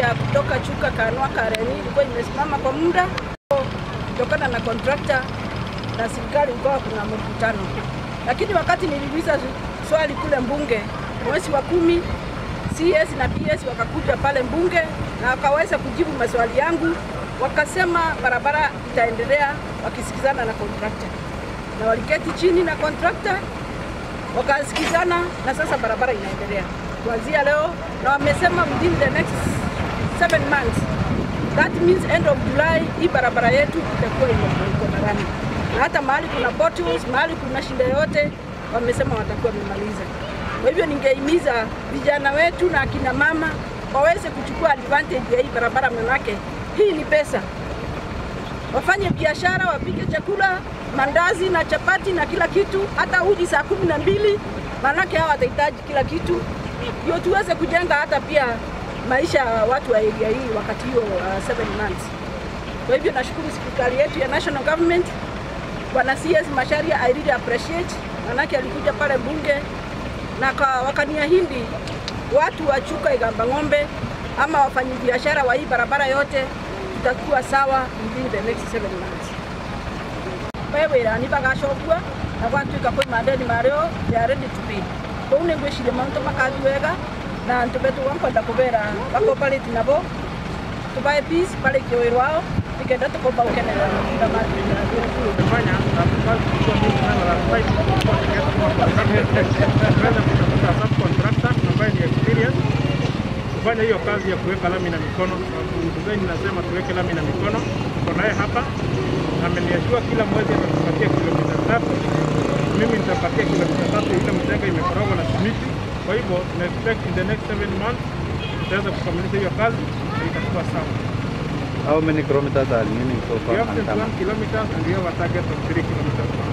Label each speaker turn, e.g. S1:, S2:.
S1: ya kutoka Chuka Kanwa Kareni ilikuwa imesimama kwa muda kutokana na kontrakta na serikali, ukawa kuna mkutano. Lakini wakati niliuliza swali kule mbunge mwezi wa kumi, CS na PS wakakuja pale mbunge na wakaweza kujibu maswali yangu, wakasema barabara itaendelea wakisikizana na kontrakta, na waliketi chini na kontrakta wakasikizana, na sasa barabara inaendelea kuanzia leo, na wamesema within the next seven months, that means end of July, hii barabara yetu itakuwa iko na rami, na hata mahali kuna potholes, mahali kuna shida yote, wamesema watakuwa wamemaliza. Kwa hivyo ningehimiza vijana wetu na akina mama waweze kuchukua advantage ya hii barabara, manake hii ni pesa. Wafanye biashara, wapike chakula, mandazi na chapati na kila kitu, hata uji saa kumi na mbili, manake hawa watahitaji kila kitu, ndio tuweze kujenga hata pia maisha ya watu wa area hii wakati hiyo uh, seven months. Kwa hivyo nashukuru serikali yetu ya national government, Bwana CS Macharia, I really appreciate, manake alikuja pale bunge na ka- wakaniahidi watu wa Chuka Igamba Ng'ombe ama wafanyabiashara wa hii barabara yote tutakuwa sawa within the next seven months. Wewera ni bagacokua na gwatuika kwi mandeni mario they are ready to pay kou nä ngwä ciria maå makathi wega na tå betå gwakwenda kå bera bakoparä nabo tå bae barä kie wä rwao nä kenda tå komba gå kenerera matunda
S2: tumefanya na tukubali kuchukua mingi sana la site tuweze kutafuta subcontractor ambaye ni experience kufanya hiyo kazi ya kuweka lami na mikono. Design inasema tuweke lami na mikono, tuko naye hapa ameniashua kila mwezi atatupatia kilomita tatu, mimi nitapatia kilomita tatu ile mjengo imekorogwa na simiti. Kwa hivyo tuna expect in the next seven months tutaweza kukamilisha hiyo kazi na itakuwa sawa.
S3: How many kilometers are remaining so
S2: We
S3: far?
S2: have
S3: Mankama?
S2: 21 kilometers and we have a target of 3 kilometers.